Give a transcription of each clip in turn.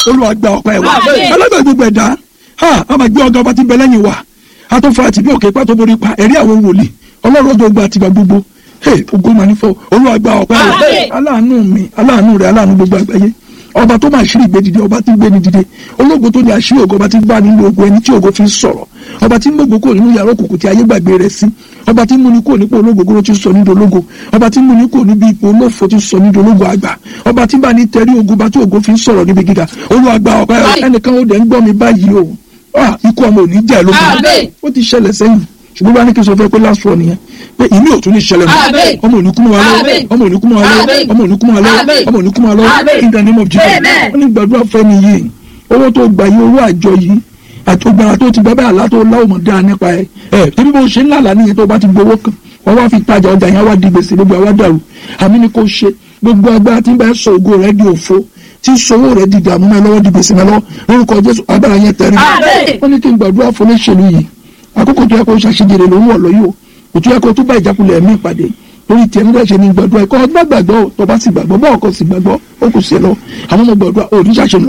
olúwa gba ọpẹ́ wa alágbàá gbogbo ẹ̀dá ha a máa gbé ọgá ọba tí ń bẹ lẹ́yìn wa a tó fa àti bí òkè pàtó borí pa ẹ̀rí àwọn wòlíì ọlọ́run ọjọ́ gba àtìgbà gbogbo hey ogun máa ní fọ olúwa gba ọpẹ́ wa aláàánú mi aláàánú rẹ aláàánú gbogbo àgbáyé ọba tó máa ṣírí ìgbé dìde ọba tí ń gbé ni dìde ológo tó ní àṣírí ògo ọba tí ń gbá nínú ogun ẹni tí ògo fi ń sọ̀rọ̀ ọba tí ń gbogbo kò nínú yàrá òkùnkùn tí ayé gbàgbé rẹ̀ sí ọba tí ń múni kò nípò ológo gbóró tí ń sọ nídìí ológo ọba tí ń múni kò níbi ipò olófo tí ń sọ nídìí ológo àgbà ọba tí ń bá ní tẹrí ogun bá tí ògo fi ń sọ̀rọ̀ níbi gíga olúwa gba ọpẹ́ ẹnìkan ó dẹ̀ ń gbọ́ mi báyìí o ah ikú ọmọ ò ní jẹ́ lógun ó ti ṣẹlẹ̀ sẹ́yìn ṣùgbọ́n bá ní kí n sọ fẹ́ pé last one nìyẹn pé ìmí ò tún ní ṣẹlẹ̀ mọ́ ọmọ òní kúmọ̀ wa lọ́wọ́ ọmọ òní kúmọ̀ wa lọ́wọ́ ọmọ òní kúmọ̀ wa lọ́wọ́ ọmọ òní kúmọ̀ wa lọ́wọ́ in the name of Jesus wọ́n ní gbàdúrà fẹ́mi yìí owó tó gbà yí owó àjọ yìí àti ògbàrà tó ti gbà bẹ́ẹ̀ àlá tó láwọ̀ mọ̀ dáa nípa ẹ̀ ẹ̀ tẹ́bí bó ṣe ń lálàá nìyẹn tó bá ti gbowó kan wọ́n wá fi tajà ọjà yẹn wá di gbèsè gbogbo àwa dàrú àmì ni kò ṣe gbogbo agbára tí ń bá sọ ògo rẹ di òfo tí sowó rẹ di dààmú mẹ́ lọ́wọ́ di gbèsè mẹ́ lọ́wọ́ lórúkọ Jésù agbára yẹn tẹ̀rí wọ́n ní kí n gbàdúrà fún olóṣèlú yìí àkókò tó yẹ kó ṣàṣejèrè ló ń wọ̀ lọ́yọ̀ òtún yẹ kó tún bá ìjákulẹ̀ ẹ̀mí ìpàdé lórí tiẹ̀ nígbà ṣe ni gbàdúrà ẹ̀kọ́ ọdún gbàgbọ́ tó bá sì gbàgbọ́ bọ́ọ̀ kò sì gbàgbọ́ ó kò sí ẹ lọ àwọn ọmọ gbàdúrà ò ní ṣàṣeyọrí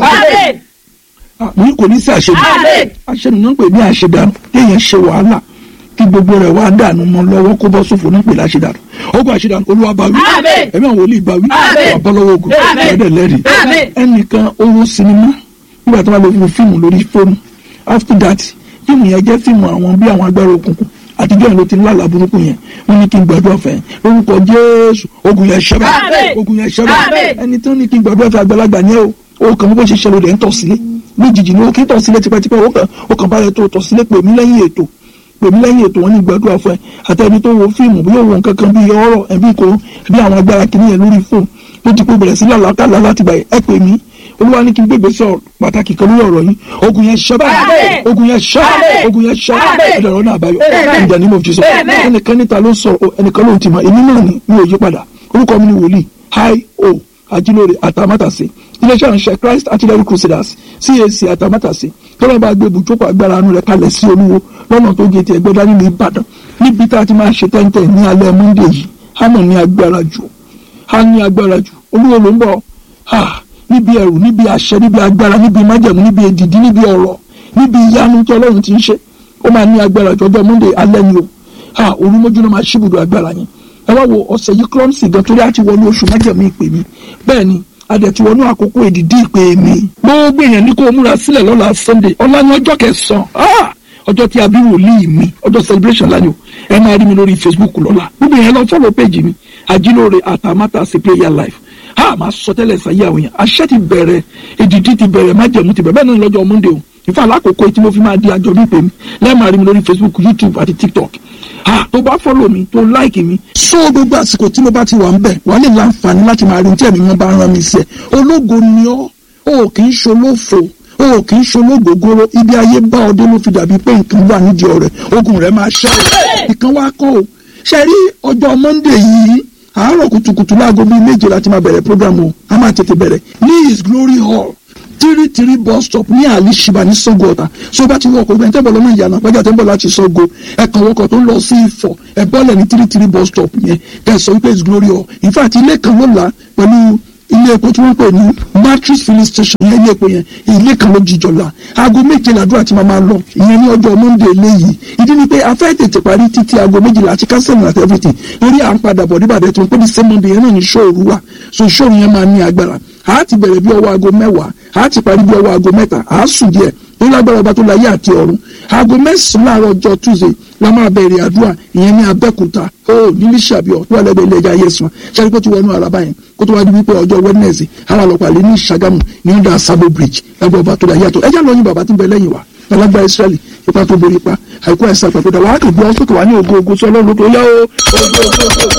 mo kò ní sí àṣeyọrí àṣeyọrí náà ń pè ní àṣedànù kéèyàn ṣe wàhálà kí gbogbo rẹ̀ wá dànù mọ́ lọ́wọ́ kó bọ́ sófò ní pèlè àṣedànù ogun àṣedànù olúwa bá wí ẹ̀mí àwọn olè bá wí àbọ̀lọ́wọ́ ogun ẹ̀dẹ̀ lẹ́rìí ẹnìkan owó sinimá nígbà tó wà lórí fíìmù lórí fóònù after that fíìmù yẹn jẹ́ fíìmù àwọn bí àwọn agbára òkùnkùn àtijọ́ yẹn ló ti ń lálàá burúkú yẹn wọ́n ní kí n gbàdúrà fẹ́ lórúkọ jésù ogun yẹn ṣẹ́bà ogun yẹn ṣẹ́bà ẹni tó ní kí n gbàdúrà fẹ́ àgbàlagbà ni ó o kàn bó ṣe ṣe lóde ń tọ̀ sílé lójijì ni ó kí ń tọ̀ sílé tipẹ́tipẹ́ ó kàn ó kàn bá rẹ tó tọ̀ sílé pè mí lẹ́yìn ètò pè mí lẹ́yìn ètò wọn ní gbàdúrà fún ẹ àtẹni tó wo fíìmù bí yóò wo nǹkan kan bí ọ̀rọ̀ ẹbí kò bí àwọn agbára kìíní yẹn lórí fóònù tó ti kó bẹ̀rẹ̀ sí làlákàlà láti gbà ẹ pè mí olúwa ní kí n gbégbé sọ pàtàkì kan lórí ọ̀rọ̀ yìí ogun yẹn ṣẹ́ báyìí ogun yẹn ṣẹ́ ogun yẹn ṣẹ́ ẹ̀dọ̀rọ̀ náà àbáyọ in the name of Jesus ẹnìkan níta ló sọ ẹnìkan ló ti mọ èmi náà ni mi ò yí padà orúkọ mi ni wòlíì hi o ajílóore àtàmátàsé iléeṣẹ́ ìránṣẹ́ Christ Artillery Crusaders CAC àtàmátàsé tọ́lá bá gbé ibùjókòó agbára àánú rẹ̀ kalẹ̀ sí olúwo lọ́nà tó gé ti ẹgbẹ́ dání ní Ìbàdàn níbi tá a ti máa ṣe tẹ́ńtẹ́ ní alẹ́ Monday yìí hánà ní agbára jù há ní agbára jù olúwo ló ń bọ̀ níbi ẹrù níbi àṣẹ níbi agbára níbi májẹ̀mú níbi èdìdí níbi ọ̀rọ̀ níbi ìyanu tí Ọlọ́run ti ń ṣe ó máa ní agbára jọjọ Monday alẹ́ ni o ha olúmọ́jú náà máa ṣíbùdó agbára yẹn ẹ wá wo ọ̀sẹ̀ yìí clumsy gan torí àti wọnú oṣù májẹ̀mú ìpè mi bẹ́ẹ̀ ni adẹ̀tí wọnú àkókò èdìdí ìpè mi gbogbo èèyàn ní kó o múra sílẹ̀ lọ́la Sunday ọ̀la ní ọjọ́ kẹsàn-án ọjọ́ tí a bí wòlíì mi ọjọ́ celebration lánàá ẹ máa rí mi lórí Facebook lọ́la gbogbo èèyàn lọ fọ́lọ́ péjì mi àjílóore àtàmátàsí prayer life ha máa sọ tẹ́lẹ̀ sáyé àwọn yẹn àṣẹ ti bẹ̀rẹ̀ èdìdí ti bẹ̀rẹ̀ májẹ̀mú ti bẹ̀rẹ̀ bẹ́ẹ̀ náà lọ́jọ́ Monday o ìfẹ́ alákòókò tí mo fi máa di àjọ bí pè mí lẹ́ẹ̀máa rí mi lórí Facebook YouTube àti TikTok ha tó bá fọ́lọ̀ mi tó láìkì mi. sọ gbogbo àsìkò tí mo bá ti wà ń bẹ̀ wàá lè láǹfààní láti máa rí ohun tí ẹ̀mí wọn bá rán mi sí ẹ̀ ológo ni ọ́ o kì í ṣolófo o kì í ṣológógóró ibi ayé bá ọdẹ ló fi dàbí pé nǹkan wà nídìí ọ̀rẹ́ ogun rẹ̀ máa ṣẹ́ o ìkan wá kọ́ o ṣe rí ọjọ́ Monday yìí àárọ̀ kùtùkùtù láago bíi méje láti máa bẹ̀rẹ̀ program o a máa tètè bẹ̀rẹ̀ ní his glory hall three three bus stop ní àlìṣìbà ní Ṣàngó Ọ̀tà so bá ti wọkọ̀ ìgbà tẹ́bọ̀ lọ́nà ìyànà pẹ́jà tẹ́bọ̀ láti Ṣàngó ẹ̀kan wọkọ̀ tó ń lọ sí Ifọ̀ ẹ̀bọ́lẹ̀ ní three three bus stop yẹn kẹsàn wípé his glory hall in fact ilé kan ló là pẹ̀lú ilé epo tí wọ́n pè ní matrix filling station yẹn ilé epo yẹn ilé kan ló jíjọ la aago méje làdúrà tí màá máa lọ ìyẹn ní ọjọ́ monday léyìí ìdí ni pé a fẹ́ tètè parí títí aago méjìlá àti kásẹ̀mù àti everything lórí à ń padà bọ̀ níbàdàn tí wọ́n pè ní same monday yẹn náà ní ṣòru wa so ṣòru yẹn máa ní agbára a ti bẹ̀rẹ̀ bí ọwọ́ aago mẹ́wàá a ti parí bí ọwọ́ aago mẹ́ta a sùn díẹ̀ tó lágbára ọba tó láyé àti ọ̀run aago mẹ́sàn-án láàárọ̀ ọjọ́ tuesday la máa bẹ̀rẹ̀ àdúrà ìyẹn ní abẹ́kúta ó nílí ṣàbíọ̀ tó wà lẹ́gbẹ̀ẹ́ ilé ẹja yẹsùn ṣáà kó ti wọnú araba yẹn kó tó wá di wípé ọjọ́ wednesday ara lọ́pàá lé ní ṣàgámù ní under sabo bridge lágbàá ọba tó láyé àtọ̀ ẹjẹ́ lọ́yìn bàbá tó bẹ lẹ́yìn wa alágbá israẹli ipa tó borí pa àìkú àìsàn àpapọ̀dà wàá kò gbé ọ sókè wá ní ògo ògo sí ọlọ́run lókè ó yá o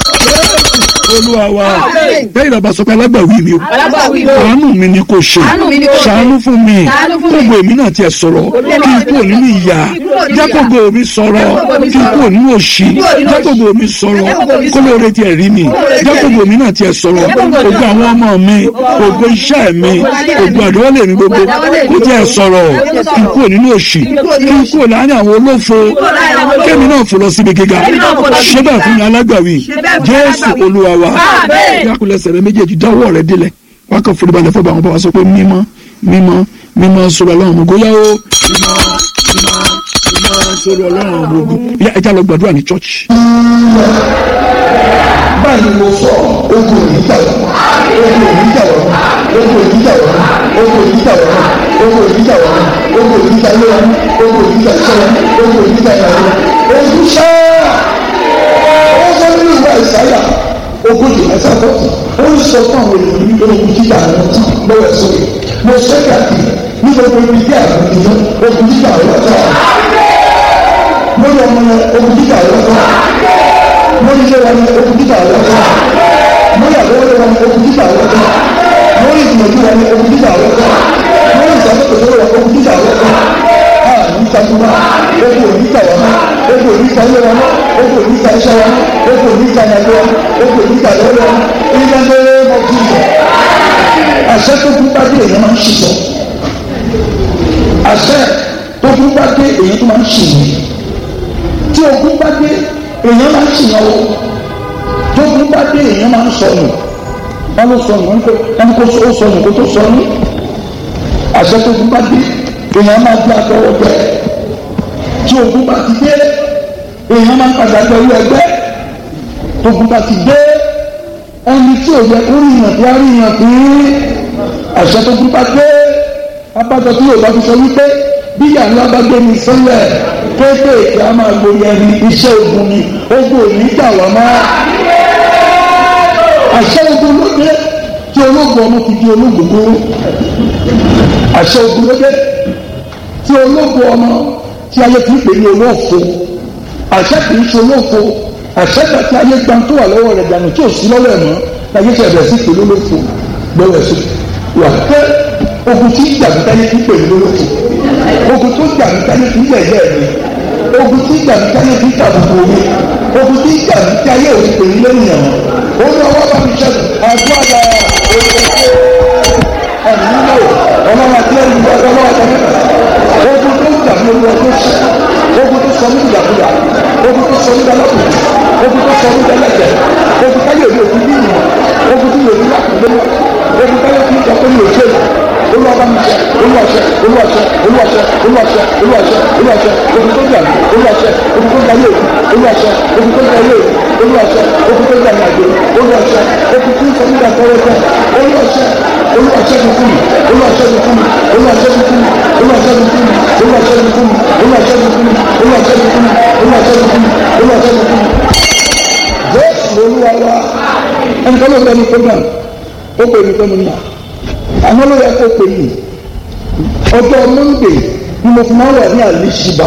olúwa wa bẹ́ẹ̀ ìdàgbà sọ pé alágbàwí mi o àánú mi ni kò ṣe ṣàánú fún mi gbogbo èmi náà tiẹ̀ sọ̀rọ̀ kí n kúrò nínú ìyà jẹ́ gbogbo mi sọ̀rọ̀ kí n kúrò nínú òṣì jẹ́ gbogbo mi sọ̀rọ̀ kó lóore tiẹ̀ rí mi jẹ́ gbogbo mi náà tiẹ̀ sọ̀rọ̀ ògo àwọn ọmọ mi ògo iṣẹ́ mi ògo àdéhùn mi gbogbo kó tiẹ̀ sọ̀rọ̀ kí n kúrò nínú òṣì kí n kúrò láàrin àwọn olófo kémi náà fò lọ síbi gíga ṣé bẹ́ẹ̀ fún mi alágbàwí jésù olúwa wa yakulẹsẹ rẹ méjèèjì dáwọ́ rẹ délẹ̀ wọn kàn forí balẹ̀ fọba àwọn bá wa sọ pé mímọ́ mímọ́ mímọ́ sọ̀rọ̀ ọlọ́run gbogbo yá o mímọ́ mímọ́ mímọ́ sọ̀rọ̀ ọlọ́run gbogbo yá ẹja lọ gbàdúrà ní church. báyìí mo sọ ogun ìjà wọn ogun ìjà wọn ogun ìjà wọn ogun ìjà wọn ogun ìjà wọn ogun ìjà wọn ogun ìjà wọn ogun ìjà wọn ogun sáà ó sọ nínú ìwà ìsáyà ogójì ẹsẹ àkọsí ó ń sọ fún àwọn ènìyàn ní ogun jíjà àwọn tí lọ́wọ́ sókè mo sọ káàkiri ní gbogbo ibi tí àwọn ènìyàn ogun jíjà àwọn ọjọ́ lórí ọmọ yẹn ogun jíjà àwọn ọjọ́ lórí ilé wọn ni ogun jíjà àwọn ọjọ́ lórí àbẹ̀wò wọn ni ogun jíjà àwọn ọjọ́ lórí ìgbìyànjú wọn ni ogun jíjà àwọn ọjọ́ lórí ìsàkóso wọn ogun jíjà àwọn ọjọ́ ní ìtajà ogun oníta wọn ogun oníta ilé wọn ogun oníta iṣẹ́ wọn ogun oníta ìyàgbé wọn ogun oníta lọ́wọ́ wọn ìyá lóore mọ kí n bọ̀. àṣẹ tó kú bá dé èèyàn máa ń ṣiṣọ àṣẹ tó kú bá dé èèyàn tó máa ń ṣìyàn tí ogun bá dé èèyàn máa ń ṣìyàn o tó kú bá dé èèyàn máa ń sọnù wọn ló sọnù wọn kó ó sọnù kó tó sọnù àṣẹ tó kú bá dé èèyàn máa gbé àtọwọ́ jẹ tí ogun bá ti dé èèyàn máa ń padà pẹ̀lú ẹgbẹ́ ogun bá ti dé ẹni tí ò yẹ kó ríyàn tí a ríyàn tí àṣẹ tó kú bá dé abájọ tí yóò bá fi sọ wípé bí yàrá bá gbé mi sílẹ̀ kéékèèké a máa gbórí ẹni iṣẹ́ ogun ni ogun ò ní gbà wá má àṣẹ ogun ló dé tí ológun ọmọ fi di ológun kúrú àṣẹ ogun ló dé tí ológun ọmọ tí ayé fi ń pè ní olóòfo àṣẹ kì í ṣe olóòfo àṣẹ gbà tí ayé gbà tó wà lọ́wọ́ rẹ̀ dànù tí ò sí lọ́wọ́ ẹ̀ mọ́ láyé tí ẹ̀bẹ̀ sí pè lólófo lọ́wọ́ ẹ̀ sí wà pé ogun tí gbàgbé táyé fi ń pè ní olóòfo ogun tó gbàgbé táyé fi ń yẹ̀yẹ́ mi ogun tí gbàgbé táyé fi ń tàbùkù mi ogun tí gbàgbé táyé ò pè ní lẹ́yìn ẹ̀mọ́ ó ní ọwọ́ bá mi ṣẹ́gun àdúrà ẹ̀mí nílò ọlọ́wọ́ àti ẹ̀mí ọlọ́wọ́ àti ẹ̀mí ogun tó ń dàbí olú ọdún ṣe ogun tó sọ nígbà kúyà ogun tó sọ nígbà lọ́kùnrin ogun tó sọ nígbà lẹ́jẹ̀ ogun táyé òde òfin bí ìmọ̀ ogun tó yòókù lákùnrin ogun táyé òfin ìjọ pé mi ò ṣe olúwàbámiṣẹ olúwàṣẹ olúwàṣẹ olúwàṣẹ olúwàṣẹ olúwàṣẹ olúwàṣẹ ogun tó jà olúwàṣẹ ogun tó jà yóò olúwàṣẹ ogun tó jà yóò olúwàṣẹ ogun tó jà yàgbé olúwàṣẹ ogun tó sọ nígbà tọrọ tẹ olúwàṣẹ olúwàṣẹ mi fún mi olúwàṣẹ mi fún mi olúwàṣẹ mi fún mi olúwàṣẹ mi fún mi olúwàṣẹ mi fún mi olúwàṣẹ mi fún mi olúwàṣẹ mi fún mi olúwàṣẹ mi fún mi olúwàṣẹ mi fún mi. jésù olúwa wa ẹnì kan ló ń bẹ ní program ó pè mí pé mo ní à àwọn ló yẹ kó pè mí ọjọ́ monde ni mo fi máa wà ní àlìṣìbà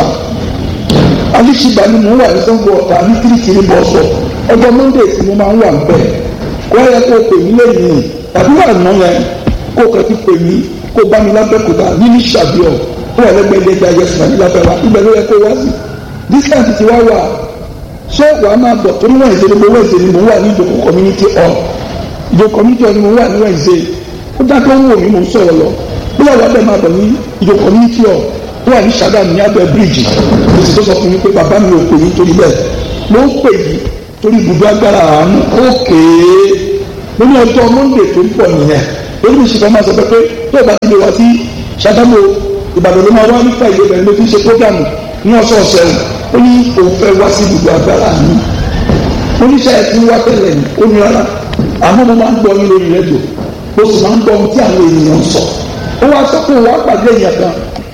àlìṣìbà ni mo wà ní sango ọ̀tà ní kirikiri bọ́sọ̀ ọjọ́ monde tí mo máa ń wà bẹ́ẹ̀ kó yẹ kó pè mí lẹ́yìn tàbí wà ná yẹn kó kàn ti pè mí kó bá mi lábẹ́kúta nínú ìṣàbíọ̀ ó wà lẹ́gbẹ̀ẹ́ ilé ẹja yẹsùn àti lábẹ́ wa ibẹ̀ ló yẹ kó wá sí distance ti wá wà ṣé wàá máa bọ̀ torí wọ́n ìṣe ni mo wọ́n ìṣe ni mo wà ní ìjòkó community hall ìjòkó community hall ni mo wà ní wọ́n ìṣe ó dákẹ́ ń wò mí mò ń sọ̀rọ̀ lọ bí àwọn abẹ́ máa bọ̀ ní ìjọ community hall tó wà ní Ṣàgámù ní abẹ́ bíríìjì mo sì tó sọ fún mi pé bàbá mi ò pè yín torí bẹ́ẹ̀ mo ń pè yín torí ibùdó agbára àánú ókè mo ní ọjọ́ monde tó ń pọ̀ nìyẹn lórí mi sì fẹ́ máa sọ pé pé tó bá ti lè wá sí Ṣàgámù Ìbàdàn ló máa wá nípa ìlú ẹ̀bẹ̀ ló fi ṣe prógámù ní ọ̀sọ̀ọ̀sẹ̀ ó ní òun fẹ́ wá sí ibùdó agbára àánú oníṣẹ́ ẹ̀ ti wá tẹ́lẹ̀ ní ó ní rárá àmọ́ mo máa ń gbọ́ yín lórí rẹ́díò ó sì máa ń gbọ́ ohun tí àwọn ènìyàn ń sọ ó wá sọ pé òun á pàdé èèyàn kan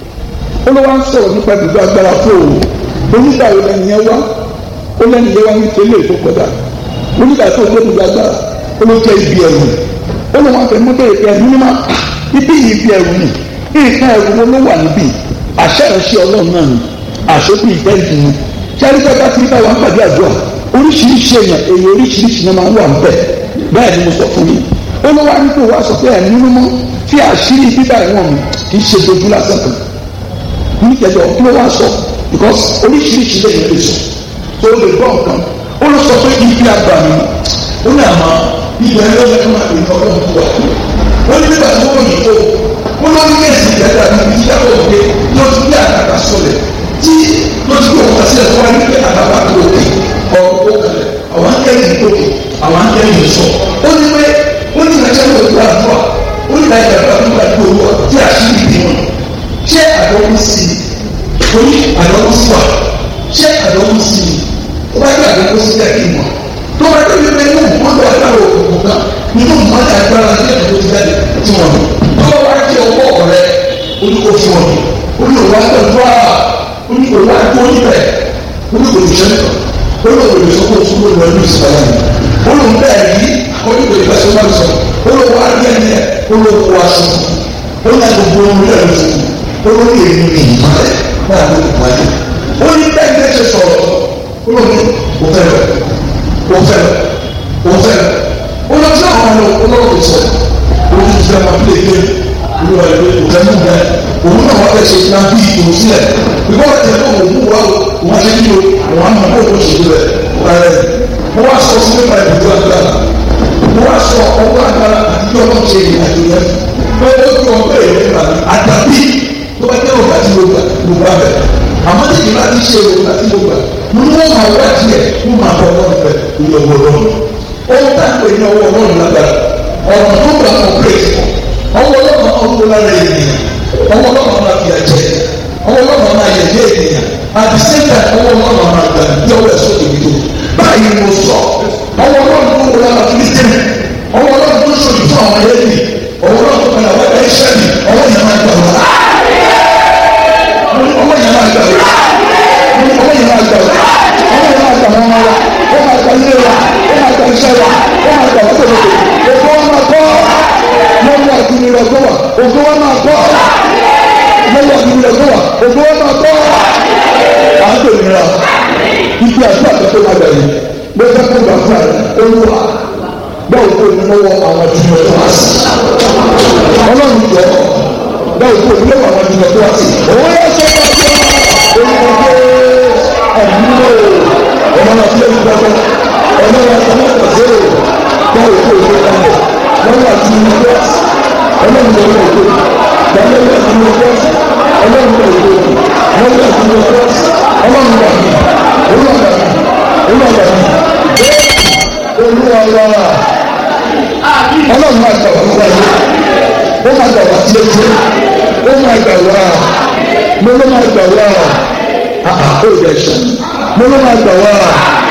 ó ló wá ń sọ̀rọ̀ nípa ibùdó agbára fún òun onígbà wo lẹ́nu yẹn wá ó lẹ́nu yẹn wá ní tẹ́lẹ̀ tó kọjá onígbà tó gbé ibùdó agbára ó ló jẹ́ ibi ẹ̀rù ó ló wọn fẹ́ mú bẹ́ẹ̀ pé ẹ̀mí mímọ́ ibi ibi ẹ̀rù ni nǹkan ẹ̀rù wo ló wà níbí àṣẹ ìránṣẹ́ ọlọ́run náà ni àṣepì ìtẹ́ǹtì ni sẹ́rí bẹ́ẹ̀ bá ti rí báwa ń pàdé àdúrà oríṣiríṣi èèyàn èèyàn oríṣiríṣi náà máa ń wà ń bẹ̀ bẹ́ẹ̀ ni mo sọ fún yín olówó àdúgbò wa sọ pé ẹ̀mí mímọ́ tí àṣírí bíbá ìwọ̀n mi kì í ṣe dojú lásán kan níkẹjọ kí ló wá sọ because oríṣiríṣi lè yẹn lè sọ tó lè gbọ́ nǹkan ó lọ sọ pé ibi àgbà mi ó ní àmọ́ ibi ẹni ló lẹ́nu àti ìtọ́ ló ń bọ̀ wọ́n ní nígbà tí wọ́n yìí tó ó lọ ní èsì ìgbẹ́ta ní ibi ìyá òde ló ti bí àgbàgbà sọlẹ̀ tí ló ti gbọ́ wọn sílẹ̀ wọ́n ní pé àgbàgbà tó òde ọ̀rọ̀ ó kalẹ̀ àwọn akẹ́yìn tó àwọn akẹ́yìn sọ ó ní pé ó ní ìrẹsẹ̀ ló ti wá àdúrà ó ní ìrẹsẹ̀ ló ti wá àdúrà tí àṣẹ torí àdánwò sí wa ṣé àdánwò sí ni ó bá gbé àdánwò sí jẹ́ kí n mọ̀ tó bá gbé pípẹ́ inú wọn lọ agbára òkùnkùn kan nínú mọ́tà agbára sí ẹ̀kọ́ tó ti jáde tí wọ́n mọ̀ tó bá wá jẹ́ ọwọ́ ọ̀rẹ́ olùkọ́ fún ọ olùkọ́ àgbàdúrà olùkọ́ wá tó níbẹ̀ olùkọ́ ìṣẹ́ńtọ̀ olùkọ́ ìṣọ́kọ̀ fún olùkọ́ ìlú ìsìlámù olùkọ́ bẹ́ẹ̀ yí olùkọ́ ìfẹsẹ̀ máa sọ olùkọ́ àgbẹ̀ni olùkọ́ aṣọ olùkọ́ gbogbo olùkọ́ ìlú olùkọ́ ìlú ìmọ̀lẹ̀ náà ló kọ́ ayé ó ní bẹ́ẹ̀ bẹ́ẹ̀ ṣe sọ̀rọ̀ olùkọ́ òfẹ́rẹ́ òfẹ́rẹ́ òfẹ́rẹ́ olùkọ́ àwọn olùkọ́ ìsọ̀rọ̀ olùkọ́ ìfẹ́ máa fi lè gbé olùkọ́ ìlú òfẹ́rẹ́ bẹ́ẹ̀ òun náà wọ́n fẹ́ ṣe iná bí ìtò sílẹ̀ ìgbọ́ ọ̀tí ẹ̀ náà òun wá òun ṣe kí o òun á mọ̀ kó o ṣe rẹ̀ rẹ̀ mo wá sọ sí nípa ìbùdó agbára mo wá sọ ọwọ́ agbára àti bí ọlọ́run ṣe ìrìn àjò yẹn pé ó fi ọgbẹ́ ìrìn nípa àdàbí tó bá jẹ́ òkà tí mo gbà mo gbà bẹ̀ àmọ́ tí ìgbà tí ṣe òkà tí mo gbà mo ní wọ́n máa wá tiẹ̀ mo máa bọ̀ ọlọ́run fẹ́ ìyọ̀ ọ̀gbọ̀n lọ́run ohun tá à ń pè ní ọwọ́ ọlọ́run lágbára ọ̀nà tó gbà mọ̀ pé ọwọ́ ọlọ́run ọ̀gbọ̀n lára ènìyàn ọwọ́ ọlọ́run máa fi àjẹ ọwọ́ ọlọ́run máa yẹ yé ènìyàn at the same time ọwọ́ ọlọ́run máa gbà bí ọwọ́ ẹ̀sọ́ tèmi tó báyìí mo sọ ọwọ́ ọlọ́run tó wọlé àwọn kìrìtẹ́nì ọwọ́ ọlọ́run tó sọ ìfún àwọn ẹlẹ́ni ọwọ́ ọlọ́run tó padà wá ẹ̀ ṣẹ́ mi ọwọ́ yẹn máa gbà wá ọwọ́ yẹn máa gbà wá ọwọ́ yẹn máa gbà wá ọwọ́ yẹn máa gbà wọ́n wá ó máa gbà ilé wa ó máa gbà iṣẹ́ wa ó máa gbà wọ́n tẹ̀lé ògbó wọn máa kọ́ lọ́wọ́ àdúgbò rẹ̀ gbọ́ wa ògbó wọn máa kọ́ lọ́wọ́ àdúgbò rẹ̀ gbọ́ wa ògbó wọn máa kọ́ à ń tẹ̀lé ra ibi àti àtẹ̀tẹ̀ máa gbà yìí ló fẹ́ kó gbà fún àrẹ olúwa báwo kó ní lọ́wọ́ àwọn tí mo tó wá sí ọlọ́run jọ báwo kó ní lọ́wọ́ àwọn tí mo tó wá sí òun yẹ sọ fún ọjọ́ olùkọ́ ẹ̀mí lò ọmọ náà fi lè gbàgbọ́ ọmọ náà fi lè gbàgbọ́ báwo kó ní lọ́wọ́ àti mo tó wá sí ọlọ́run ló ń lò gbàgbọ́ àti mo tó wá sí ọlọ́run ló ń lò gbàgbọ́ àti mo tó wá sí ọlọ́run ló ń lò olúwa olúwa olúwa olúwa ọlọ́run máa gbà wá lọ́wọ́ yìí ó máa gbà wá sí etí ó máa gbà wá mo ló máa gbà wá ó yẹ ṣe mo ló máa gbà wá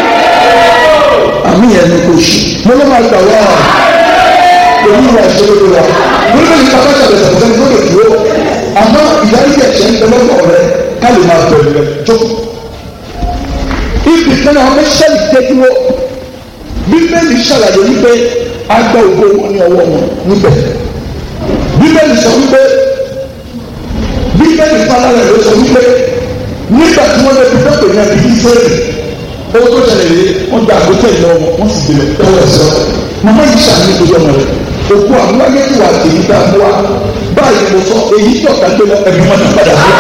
àmì yẹn ni kò ṣe mo ló máa gbà wá èyí wà ìṣòro wa mo ló ní kápá ṣàlẹ̀ ṣàlẹ̀ tó lè dúró àmọ́ ìdarí ẹ̀ṣẹ̀ ń tẹ́lẹ̀ kọ̀ rẹ ká lè máa bẹ̀rẹ̀ rẹ jókòó ibi kan náà wọ́n ṣẹ́lì dé dúró bíbélì ṣàlàyé wípé agbá ògo wọn ní ọwọ́ wọn níbẹ̀ bíbélì sọ wípé bíbélì fúnra rẹ̀ ló sọ wípé nígbà tí wọ́n lè fi dọ́pẹ̀ ní abiyí sẹ́ẹ̀lì owó tó ṣẹlẹ̀ yìí wọ́n gba àgbótẹ́ ìlọ wọn wọ́n sì gbé lọ́wọ́ ẹ̀sọ́ màmá yìí ṣàmì ìgbésẹ̀ ọmọ rẹ̀ òkú àwọn wáyé tí wà á tèmi dá mú wa báyìí mo sọ èyí tó ọ̀tá gbé lọ ẹ̀mí wọn ti padà sí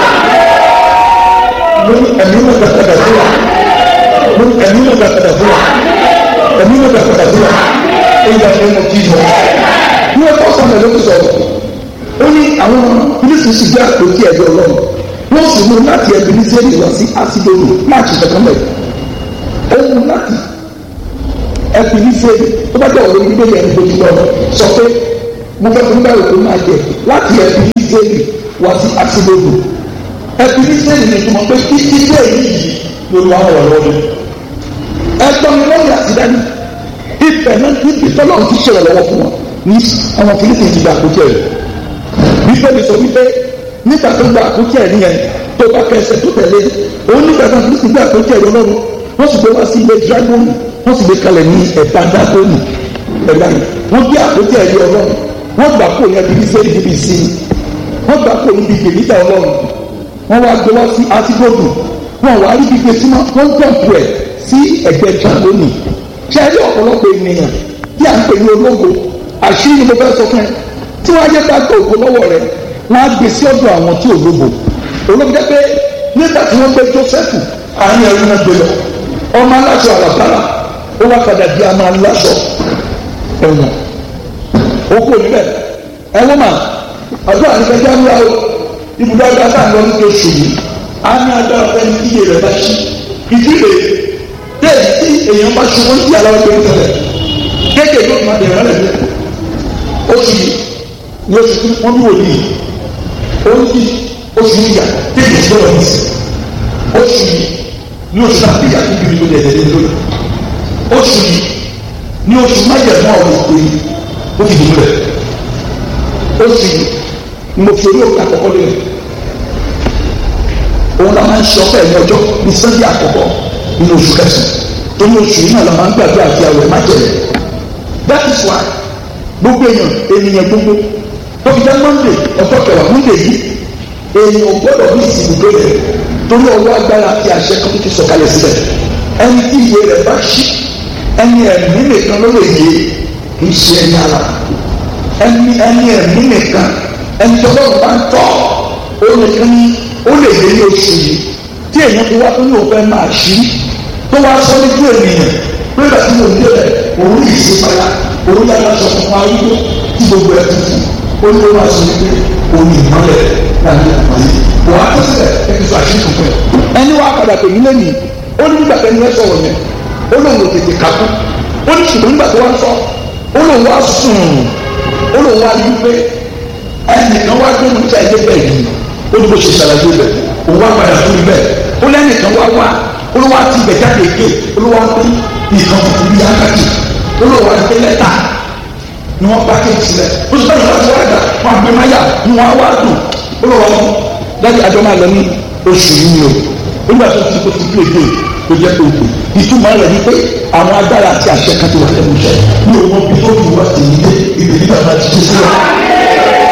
wa ẹ̀mí wọn ti padà sí wa ẹ̀mí wọn ti padà sí wa ẹ̀mí wọn ti padà sí wa ìgbà tó ń kí jọ. Bí wọ́n tọ́ sọ̀rọ̀ ló ń sọ̀rọ̀, ó ní àwọn oníṣiṣi jẹ́ àpótí ẹ̀jọ̀ ọlọ́run. Wọ́n sì mú láti ẹbí ní sẹ́yìn lọ sí Asidoro máàkì kankan mẹ́. Ó mú láti ẹbí ní sẹ́yìn tó bá jẹ́ ọ̀rọ̀ ìgbé yẹn lójú lọ sọ pé mo fẹ́ fún báyìí tó máa jẹ láti ẹbí ní sẹ́yìn wá sí Asidoro. Ẹbí ní sẹ́yìn ni ìtumọ̀ pé kí ilé yìí ló lọ́ àwọn ọ̀rọ̀ rẹ̀. Ẹgbọ́n mi lọ́yà sí dání ibẹ̀ náà níbi tọ́lọ́run ti ṣẹlẹ̀ lọ́wọ́ fún wọn ní àwọn filipi ti gba àkókò ẹ̀ wípé mi sọ wípé nígbà tó gba àkókò ẹ̀ nìyẹn tó bá kẹsẹ̀ tó tẹ̀lé òun nígbà tó filipi gba àkókò ẹ̀ lọ́rùn wọ́n sì gbé wá sí ilé dragoni wọ́n sì gbé kalẹ̀ ní ẹ̀bá dragoni ẹ̀bá yìí wọ́n gbé àkókò ẹ̀ lé ọlọ́run wọ́n gbà kó yẹn bíbí sẹ́yìn bíbí ìsinmi wọ́n gbà kó níbi gbèmítà ọlọ́run wọ́n wá gbé wá sí atigbodò wọ́n wá rí gbígbé símọ́ wọ́n jọ̀pù ẹ̀ sí ẹ̀gbẹ́ dragoni ṣáájú ọ̀pọ̀lọpọ̀ ènìyàn tí à ń pè ní ológo àṣírí mo fẹ́ sọ fún ẹ tí wọ́n á jẹ́ ká gbọ́ ògo lọ́wọ́ rẹ wọ́n á gbé sí ọ̀dọ̀ àwọn tí ológo ológo jẹ́ pé nígbà tí wọ́n gbé Jósẹ́fù àárín ẹrú náà gbé lọ ọmọ aláṣọ àlàbárà ó wá padà di àmọ́ aláṣọ ẹ̀wọ̀n ó kú níbẹ̀ ẹ̀wọ̀n mà àdúrà nípa ẹja ńlá o ibùdó ọjà tá à ń lọ ní oṣù yìí á ní agbára fẹ́ni iye rẹ̀ bá ṣí ìdílé bẹ́ẹ̀ tí èèyàn bá ṣubú ní aláwọ̀ tó ń tẹ̀lé kéèké yóò máa bẹ̀rẹ̀ rẹ̀ lẹ̀ oṣù yìí ni oṣù tí wọ́n bí wòlíì ó ń bí oṣù yíyà kéèké tí wọ́n ti oṣù yìí ní oṣù náà bí yàtú bí mi tó dẹ̀ dẹ̀ lórí oṣù yìí ní oṣù májẹ̀mú ọ̀rọ̀ ìpè yìí ó fi dùn rẹ̀ oṣù yìí ni mo fi orí òkè àkọ́kọ́ lórí òun la máa ń ṣe ọpẹ́ ní ọjọ́ ní sunday àkọ́kọ́ nínú oṣù kẹsàn-án tó ní oṣù yìí náà la máa ń gbàgbé àti àwẹ̀ májẹ̀mú that is why gbogbo èèyàn ènìyàn gbogbo tó fi jẹ́ monday ọjọ́ kẹwàá monday yìí èèyàn ò gbọ́dọ̀ bí ìsìnkú tó yẹ torí ọwọ́ agbára àti àṣẹ kan tó ti sọ̀kalẹ̀ sílẹ̀ ẹni tí ìwé rẹ̀ bá ṣí ẹni ẹ̀mí nìkan ló lè yé kì í ṣe ẹni ara ẹni ẹni ẹ̀mí nìkan ẹni tó lọ́rùn bá ń tọ́ ó nìkan ní ó lè yé ní oṣù yìí tí èèyàn fi wá tó ní òfin máa ṣí tó wá sọ níjú ènìyàn pé bàtí mo dé rẹ̀ òun yìí ṣe padà òun yàrá sọ fún wa wípé tí gbogbo ẹ̀ tuntun ó ní wọ́n sọ wípé òun ìmọ̀lẹ̀ láti àgbáyé wọ́n á tó sílẹ̀ ẹni sọ àṣírí fún ẹ. ẹni wàá padà pè mí lẹ́nu ó ní nígbà tẹ́ni ẹ sọ̀rọ̀ yẹn ó lóun ò tètè kákú ó ní ṣùgbọ́n nígbà tó wá sọ ó lóun wá sùn ó lóun wá rí wípé ẹnìkan wá gbé níta ẹgbẹ́ bẹ́ẹ̀ yìí ó ní bó ṣe ṣàlàyé bẹ̀ òun wá padà fún mi bẹ́ẹ̀ ó lẹ́nìkan wá wá ó ló wá ti bẹ̀ jáde ké ó ló wá pé nìkan tuntun bí ákàtì ó ló wá gbé lẹ́tà ni wọ́n bá kéèkì sílẹ̀ ó sì báyìí wọ́n ti wá dà wọ́n àgbẹ̀ máyà ni wọ́n á wá dùn ó lọ wọ́n láti àjọ máa lọ ní oṣù yìí o nígbà tó ti kó ti bí èdè tó jẹ́ pé òkè ìtumọ̀ rẹ̀ ni pé àwọn agbára àti àṣẹ kan ti wà lẹ́nu iṣẹ́ ní òun bí tó fi wá sí ilé ibi nígbà máa ti dé sílẹ̀.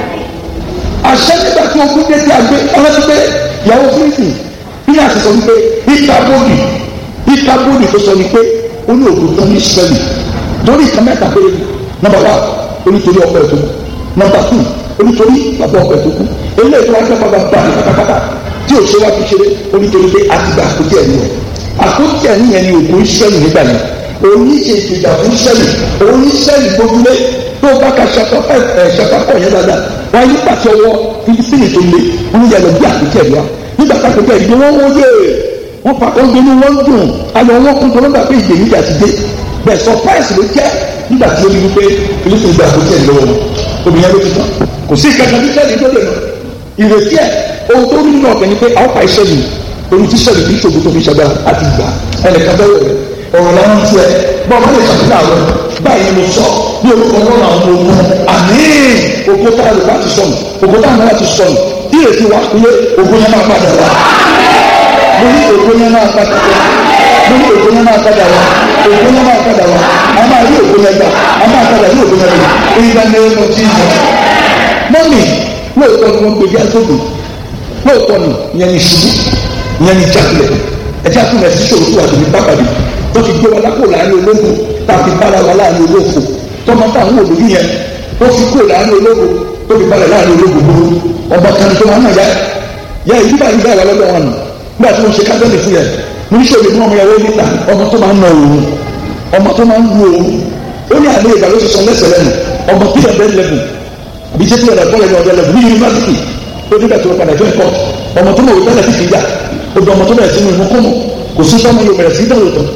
àṣẹ nígbà tí ogun dé tí a gbé ọlọ́dún pé ìyàwó fírísì bí a ti sọ wípé ìkàbọ̀dì ìkàbọ̀dì tó sọ wípé ó ní ògùn tó ní sẹ́lì lórí ìkan mẹ́ta péré nọ́mbà wá onítorí ọkọ ẹ̀ tó kù nọ́mbà tù onítorí bàbá ọkọ ẹ̀ tó kù eléyìí tó wá jẹ́ bàbá bá ní pátápátá tí ò ṣe wá fi ṣeré onítorí pé a ti gba àkójọ ẹ̀ nìyẹn àkójọ ẹ̀ nìyẹn ni ògùn sẹ́lì nígbà yẹn oníṣe ìgbìjà fún sẹ́lì oníṣẹ́lì gbójúlé tó bá ka ṣàkọ ẹ ẹ ṣàkọ yẹn dáadáa wọn yí pàṣẹ wọ filisini tó le wọn yẹ lọ bí àkójọ ẹ̀ wá nígbà kákòjọ ẹ̀ ìdí wọn wọ́n yé wọn pa ọgbẹ́ni wọn dùn ayọ̀ wọn kún tó lọ́gbà pé ìgbèníjà ti dé bẹ́ẹ̀ surprise ló jẹ́ nígbà tí ó rí wípé fílípì gba àkókò ẹ̀ lọ́wọ́ obìnrin ló ti tán kò sí ìkẹta ní sẹ́ẹ̀lì tó lè lọ ìrètí ẹ̀ ohun tó rí nínú ọ̀gbẹ́ ni pé àwọn pa iṣẹ́ yìí ohun tí sẹ́ẹ̀lì kì í ṣògo tó fi ṣàgbà àti ìgbà ẹnìkan bẹ́ẹ̀ rẹ̀ ọ̀rọ̀ làwọn ti ẹ̀ bọ́ọ̀ bá lè ṣàfihàn àwọn báyìí ló sọ ní orúkọ náà àwọn ọmọ ogun àmín ògo tá a lè bá ti sọnù ògo tá a máa ti sọnù tí èsì wa pé ògo yẹn máa padà wá mo ní ògo yẹn máa padà wá mo ní ògo yẹn máa padà wá ògo yẹn máa padà wá a máa rí ògo yẹn gbà a máa padà rí ògo yẹn gbà ìgbà ní ẹnu tí ì mọ́mì lóòótọ́ ni wọ́n gbé bí agbóògbé lóòótọ́ ni ìyẹn ní ṣubú ìyẹn ní jákulẹ̀ ẹ̀jẹ̀ àtúnlẹ̀ sí ṣòro tó wà lórí pápádé tó fi gbé wa lápò láàrin ológun tá a fi bára wa láàrin olófo tọmọ táwọn olórí yẹn ó fi kúrò láàrin ológun tó fi bára láàrin ológun gbogbo ọba kan tó wọn náà yá yá ìdí báyìí báyìí wà lọ́dọ̀ wọn nù nígbà tí wọ́n ṣe kábẹ́ẹ̀lì fún yẹn ní sọ̀rọ̀ ní ọmọ yẹn wọ́n níta ọmọ tó máa ń nà òun ọmọ tó máa ń lu òun ó ní àlẹ́ ìgbà ló ṣe sọ lẹ́sẹ̀ lẹ́nu ọmọ tí ẹ̀ bẹ́ẹ̀ lẹ́bù àbí jẹ́ tí ẹ̀ bọ́ọ̀lù ẹ̀ ọ̀dọ́ lẹ́bù ní yunifásitì ó nígbà tó padà jẹ́ ẹ̀kọ́ ọmọ tó mọ̀ wò tẹ́lẹ̀ fífi yá ó dọ̀ ọmọ tó bẹ̀rẹ̀ sínú ìmúkúmù kò sí sọ́mọ yóò bẹ̀rẹ̀ sí dáwọ̀ tán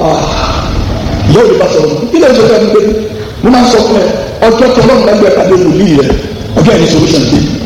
ìyá òde bá sọ̀rọ̀ kí lè ṣe fẹ́ mi pé mo máa ń sọ fún ẹ ọjọ́ tó lọ́nà lágbẹ̀ẹ́ pàdé wòlíì rẹ ọjọ́ ẹni solution dé